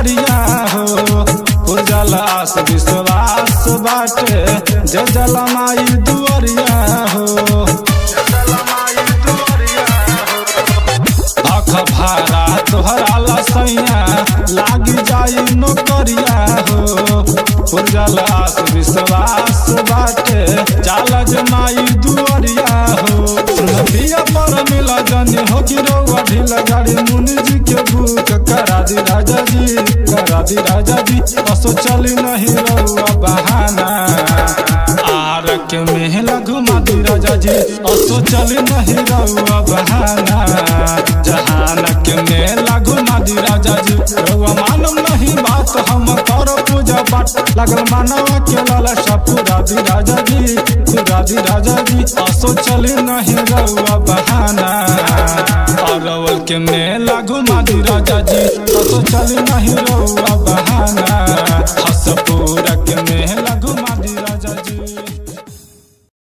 दुआरिया हो उजलास विश्वास बाटे जे जलमाई दुआरिया हो अख भारा तोहरा लसैया लागी जाई नौकरिया हो उजलास विश्वास बाटे चाल जमाई दुआरिया हो नदिया पर मिला जानी हो कि रउआ ढीला गाड़ी मुनि जी के बुक करा दी राजा जी करा दी राजा जी असो चली नहीं रउआ बहाना आर के मेहला घुमा दी राजा जी असो चली नहीं रउआ बहाना जहान के मेला घुमा दी राजा जी रउआ मानम नहीं बात हम कर पूजा पाठ लगल मानवा के लालसा पूरा दी राजा जी पूरा दी राजा जी असो चली नहीं रउआ बहाना अरवल के मेला घुमा दी राजा जी असो चली नहीं रउआ बहाना